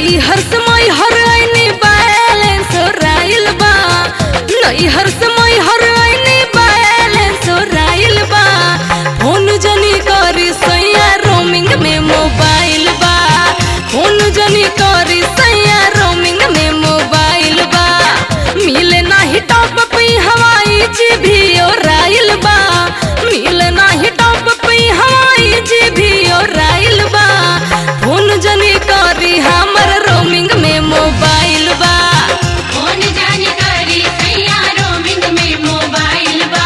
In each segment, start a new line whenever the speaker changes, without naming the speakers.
नई हर समय हर आईने बैलेंस राइल बा नई हर समय हर आईने बैलेंस राइल बा फोन जनी करी सैया रोमिंग में मोबाइल बा फोन जनी करी सैया रोमिंग में मोबाइल बा मिले नाही टॉप पे हवाई जी भी राइल बा मिले नाही टॉप पे हवाई जी भी राइल बा फोन जनी करी हमर रोमिंग में मोबाइल बा
कौन जाने करी सैया रोमिंग में मोबाइल बा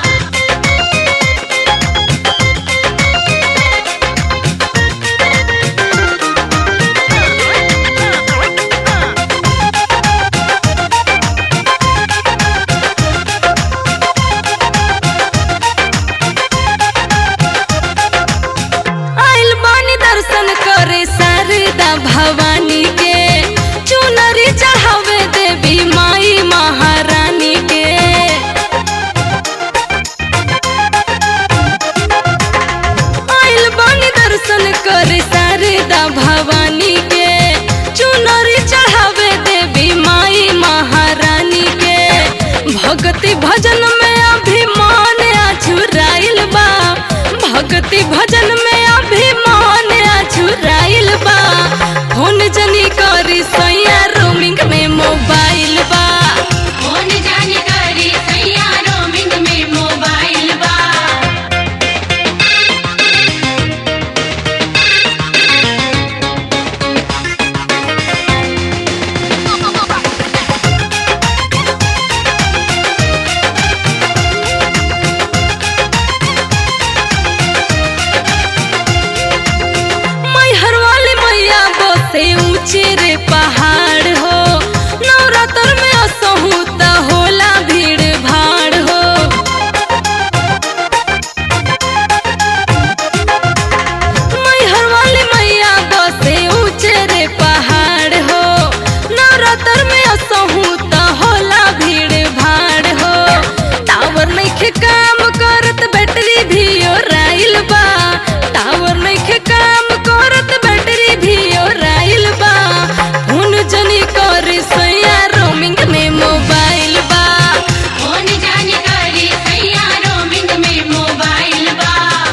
आइल बानी दर्शन करे शारदा भवानी के चुनरी चढ़ावे देवी माई महारानी के आइल बानी दर्शन करे शारदा भवानी के चुनरी चढ़ावे देवी माई महारानी के भक्ति भजन में अभिमान अछुराइल बा भक्ति भजन में अभिमान अछुराइल बा फोन जनी करी सैया रोमिंग में मोबाइल बा
कौन जाने करी सैया रोमिंग में मोबाइल बा
मैहर वाली मैया बसे ऊंचे रे पहाड़ हो नवरात्र में असहू त होला भीड़ भाड़ हो मैहर वाली मैया बसे ऊंचे रे पहाड़ हो नवरात्र में असहू त होला भीड़ भाड़ हो टावर नइखे काम करत बैटरी भी राइल बा टावर नइखे काम करत बैटरी भी राइल बा हुन जनी कर सैया रोमिंग में मोबाइल बा
कौन जाने करी सैया रोमिंग में मोबाइल बा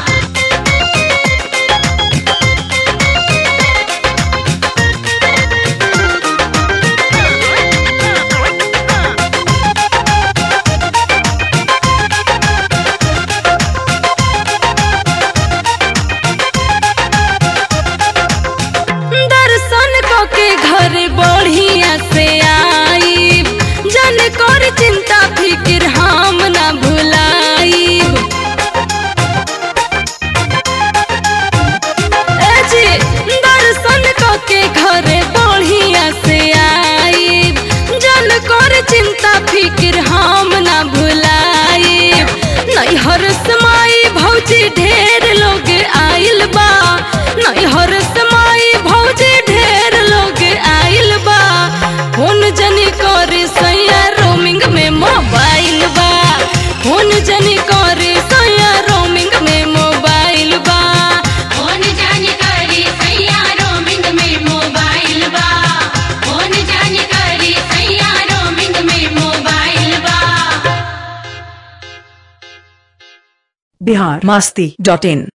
दर्शन के घर बढ़िया से आई जन कर चिंता फिक्र हम ना भुलाई ए जी दर्शन के घर बढ़िया से आई जन कर चिंता फिक्र हम ना भुलाई नैहर समाई भौजी ढेर लोग आइल बा नैहर समाई भौजी ढेर लोग आइल बा फोन जनी करे सैया रोमिंग में मोबाइल बा फोन जनी करे सैया रोमिंग में मोबाइल बा
कौन जाने करी सैया रोमिंग में मोबाइल बा कौन जाने करी सैया रोमिंग में मोबाइल बा
बिहार मस्ती डॉट इन